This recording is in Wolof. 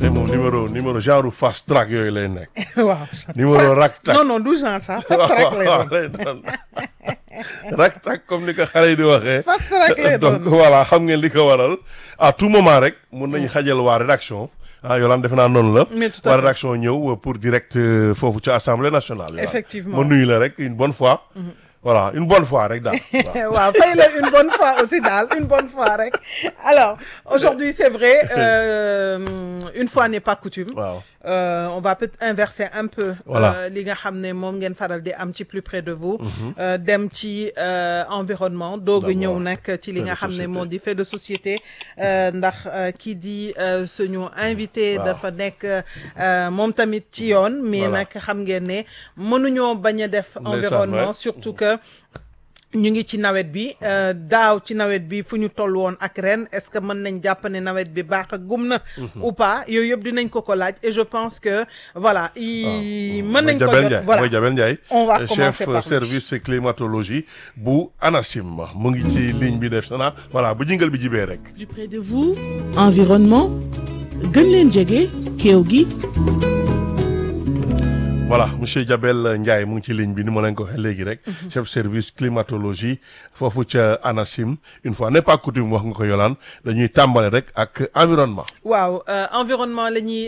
tey moom numéro numéro genre fast track yooyu lay nekk. waaw. numéro rak tak non non du genre sax fast track lay doon. lay doon rak tak comme ni ko xale yi di waxee. fast track lay donc doon. voilà xam ngeen li ko waral à tout moment rek mun nañu xajal waa rédaction ah Yolande defe naa noonu la. Mais tout à waa fait. rédaction ñëw pour direct euh, foofu ci assemblée nationale. Yolande. Effectivement. ma nuyu la rek une bonne fois. voilà une bonne fois rek daal. waaw. waaw fay la une bonne fois aussi daal une bonne fois rek alors aujourd'hui c'est vrai euh, une fois n'est pas coutume waaw. Euh, on va peut-être inverser un peu Voilà. euh, li nga xam ne moom ngeen faral di am ci plus près de vous euh, dem ci euh, environnement doog a D'abord. ñëw nag ci li Fait nga de xam ne société. moo di fait de société euh, ndax euh, kii di euh, suñu invité Waaw. dafa nekk euh, moom tamit ci yoon mais Voilà. nag xam ngeen ne mënuñoo bañ a def Ndeysaan, environnement ouais. surtout que ñu ngi ci nawet bi euh, daaw ci nawet bi fu ñu toll woon ak ren est-ce que mën nañ jàpp ne nawet bi baax a gum na ou pas yooyu yëpp dinañ ko ko laaj et je pense que voilà i mën nañ ko Jabel jot Ndiaye voilà mooy Jabel Ndiaye On va euh, commencer chef par lui. service climatologie bu ANACIM mu ngi ci ligne bi def na voilà bu jingal bi jibee rek plus près de vous environnement gën leen jege kéew gi voilà monsieur Jabel Ndiaye mu ngi ci ligne bi ni ma leen ko waxee léegi rek chef service climatologie foofu ca ANACIM une fois n'est pas coutume wax nga ko Yolande dañuy tàmbale rek ak environnement waaw euh, environnement la ñuy